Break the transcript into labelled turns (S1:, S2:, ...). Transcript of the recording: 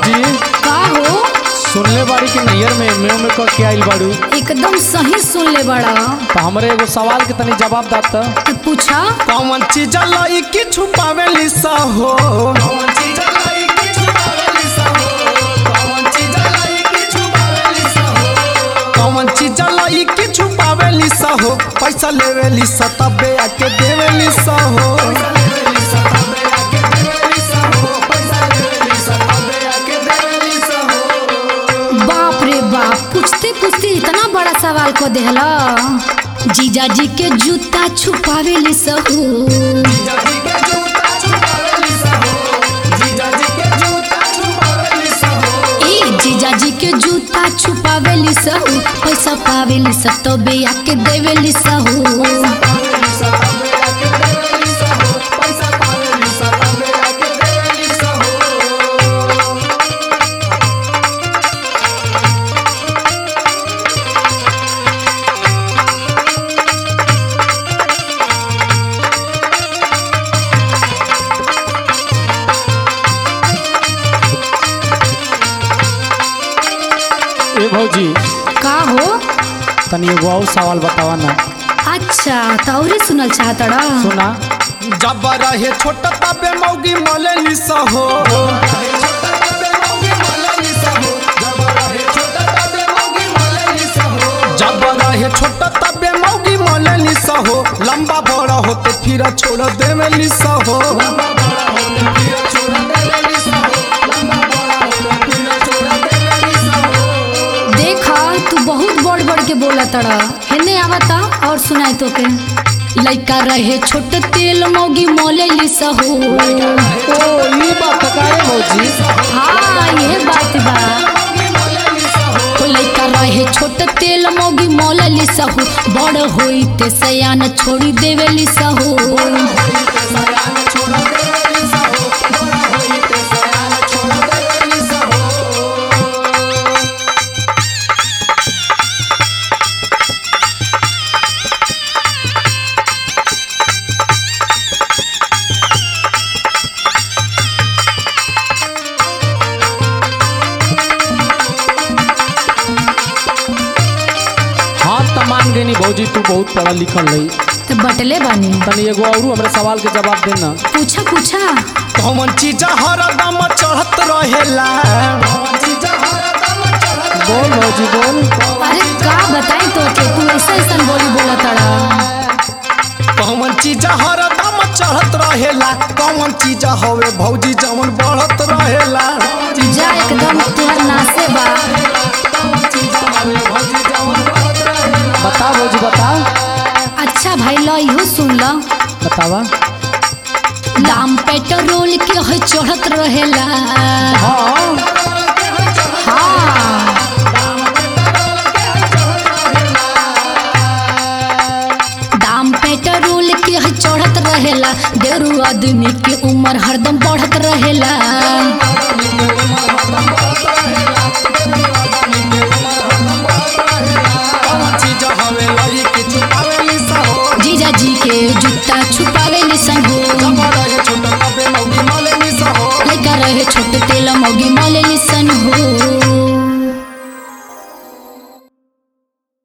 S1: भौजी
S2: का हो
S1: सुनले बाड़ी कि नैयर में मेव में क के आइल बाड़ू
S2: एकदम सही सुन ले बड़ा
S1: तो हमरे एगो सवाल के तनी जवाब दात
S2: तो पूछा
S3: कौन चीज लाई की छुपावेली सा हो कौन चीज लाई की छुपावेली सा हो कौन चीज लाई की छुपावेली सा हो कौन चीज लाई की छुपावेली सा हो पैसा लेवेली सा तबे आके देवेली सा हो
S2: बाप रे बाप पूछते पूछते इतना बड़ा सवाल को देहला जीजा जी के जूता छुपावे ली सहू ए जीजा जी के जूता छुपावे ली सहू पैसा पावे ली सब तो बेया के देवे ली सहू
S1: ए भौजी
S2: का हो
S1: तनी एगो और सवाल बतावा ना
S2: अच्छा तौरी सुनल चाहतड़ा
S1: सुना
S3: जब रहे छोटा तबे मौगी मलेली सा हो जब रहे छोटा तबे मौगी मलेली सा हो लंबा बड़ा होते फिर छोड़ देवेली सा हो
S2: देखा तू बहुत बड़ बड़ के बोला तड़ा हेने आवता और सुनाई तो के लइका रहे छोट तेल मौगी मोले ली सहू
S1: ओ ये बात का है भौजी
S2: हाँ ये बात बा ओ लइका रहे छोट तेल मौगी मोले ली सहू बड़ होई ते सयान छोड़ी देवे ली सहू
S1: हाँ त मान गई भौजी तू बहुत पढ़ल लिखल रही
S2: तो बटले बानी
S1: तनी एगो और हमरे सवाल के जवाब देना
S2: पूछा पूछा
S3: कौन चीज हरदम चढ़त रहेला
S1: बोल भौजी बोल
S2: अरे का बताई तो के तू ऐसा ऐसा बोली बोला तड़ा
S3: कौन चीज हरदम चढ़त रहेला कौन चीज हवे भौजी जवन बढ़त रहेला
S2: जा एकदम तुहर नासे बा
S1: बता भौजी बता
S2: अच्छा भाई लो इहो सुन लो
S1: बतावा
S2: दाम पेट्रोल के है चढ़त